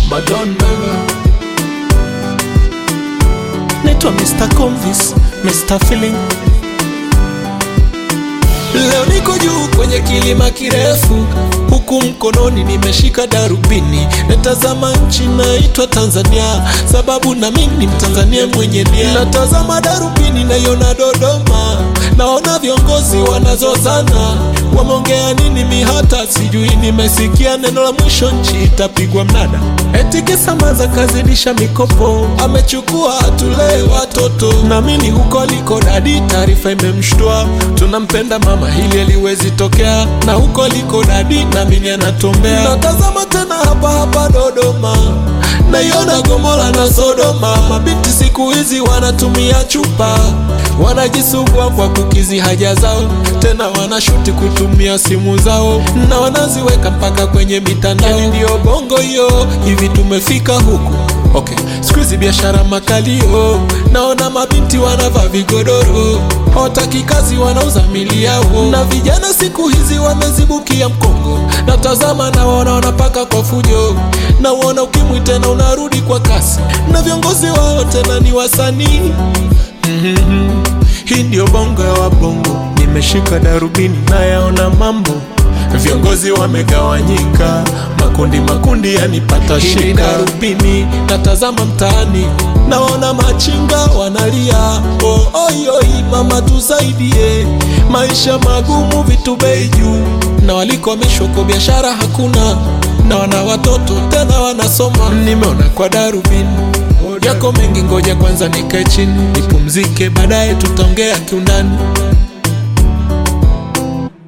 but don't never. Naitwa Mr. Convis, Mr. Feeling. Leo niko juu kwenye kilima kirefu, huku mkononi nimeshika darubini, natazama nchi naitwa Tanzania, sababu na mimi ni Mtanzania mwenye nia. Natazama darubini naiona Dodoma, naona viongozi wanazozana, wameongea nini mi hata sijui. Nimesikia neno la mwisho, nchi itapigwa mnada, eti Kisamaza kazidisha mikopo, amechukua tulee watoto, naamini huko liko dadi, taarifa imemshtua, tunampenda mama, hili haliwezi tokea, na huko liko dadi, naamini anatombea. Natazama tena hapa hapa Dodoma, naiona Gomora na Sodoma, mabinti siku hizi wanatumia chupa, wanajisugua kwa kukizi haja zao, tena wanashuti kutumia simu zao, na wanaziweka mpaka kwenye mitandao. Yani ndio bongo hiyo, hivi tumefika huku Okay, siku hizi biashara makalio, naona mabinti wanavaa vigodoro, hawataki kazi, wanauza mili yao, na vijana siku hizi wamezibukia mkongo. Natazama nawaona wanapaka kwa fujo, nauona ukimwi tena unarudi kwa kasi, na viongozi wao tena ni wasanii. Mhm. Hii ndio bongo ya wabongo, nimeshika darubini nayaona mambo Viongozi wamegawanyika makundi makundi, yanipata shika darubini, natazama mtaani, naona machinga wanalia, oh, oi, oi, mama tusaidie, maisha magumu, vitu bei juu, na walikomeshwa kwa biashara hakuna, na wana watoto tena wanasoma. Nimeona kwa darubini yako mengi, ngoja kwanza nikae chini nipumzike, baadaye tutaongea kiundani.